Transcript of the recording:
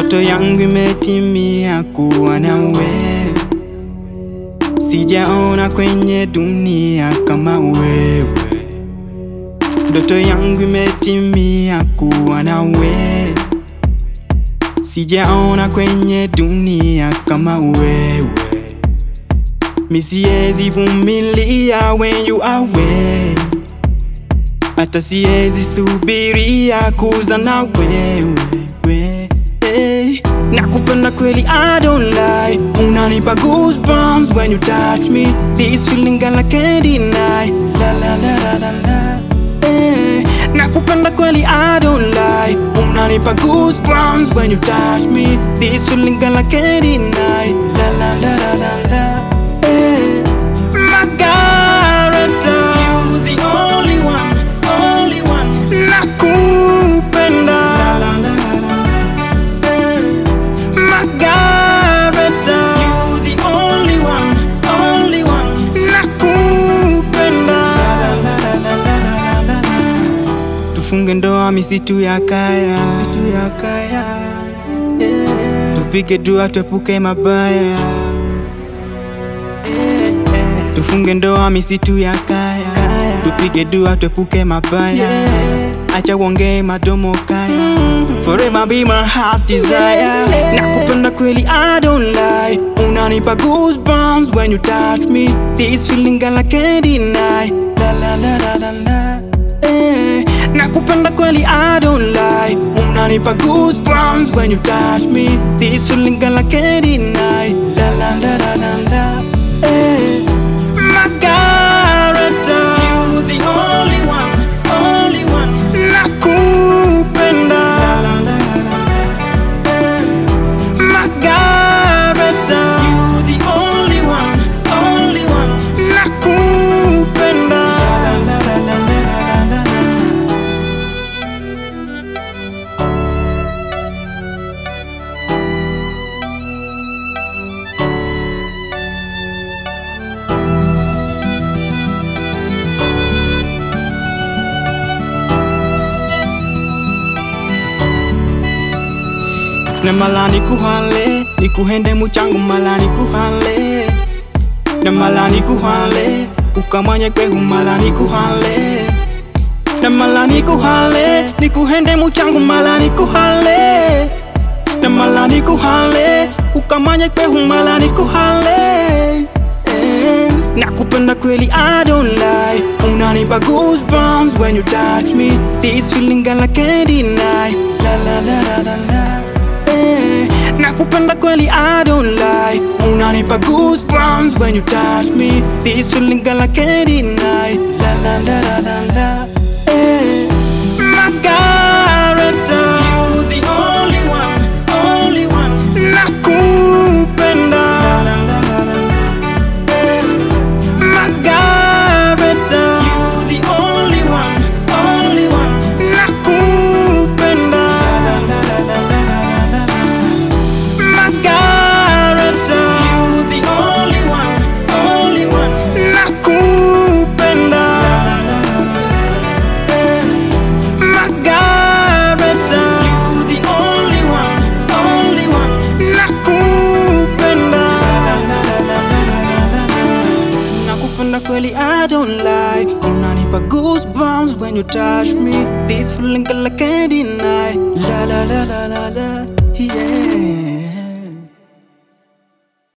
Ndoto yangu imetimia kuwa na wewe, sijaona kwenye dunia kama wewe. Ndoto yangu imetimia kuwa na wewe, sijaona kwenye dunia kama wewe. Mi siwezi vumilia when you are away, hata siwezi subiria kuza na wewe. Hey, nakupenda kweli, I don't lie. Unanipa goosebumps when you touch me. This feeling girl I can't deny. La la la la la la. Hey, nakupenda kweli, I don't lie. Unanipa goosebumps when you touch me. This feeling girl I can't deny. La la la la la la. Hey, Margareta, you the only one, only one. Nakupenda. La la la la la. Margareta, you the only one, only one. Nakupenda. Tufunge ndoa misitu ya kaya, misitu ya kaya. Yeah. Tupige dua tuepuke mabaya. Tufunge ndoa misitu ya kaya, tupige dua tuepuke mabaya. Acha uongee madomo kaya, forever be my heart desire. Nakupenda kweli, I don't lie. Unanipa goosebumps when you touch me. This feeling girl I can't deny. La la la la la la. Eh, nakupenda kweli, I don't lie. Unanipa goosebumps when you touch me. This feeling girl I can't deny. La la la la la la. Eh, Margareta, you the only one, only one. Nakupenda. La la la la la. Eh, Margareta, you the only one, only one. Nakupenda. La la la la la la la la. na mala nikuhale nikuhende muchangu mala nikuhale na mala nikuhale ukamanye kwehu mala nikuhale na mala nikuhale nikuhende muchangu mala nikuhale na mala nikuhale ukamanye kwehu mala nikuhale eh. Nakupenda kweli, I don't lie. Unanipa goosebumps when you touch me. This feeling girl I can't deny. La la la la la la. Eh, nakupenda kweli, I don't lie. Unanipa goosebumps when you touch me. This feeling girl I can't deny. La la la la la la. Eh, Margareta, you the only one, only one. Nakupenda. La la la la la la. Eh, Margareta, you the only one, only one. Nakupenda. La la la la la la la la. Margareta, you the only one, only one. Nakupenda. La la la la la. Margareta, you the only one, only one. Nakupenda. La la la la la la la la. Nakupenda kweli, I don't lie. Unanipa goosebumps when you touch me. This feeling girl I can't deny. La la la la la la.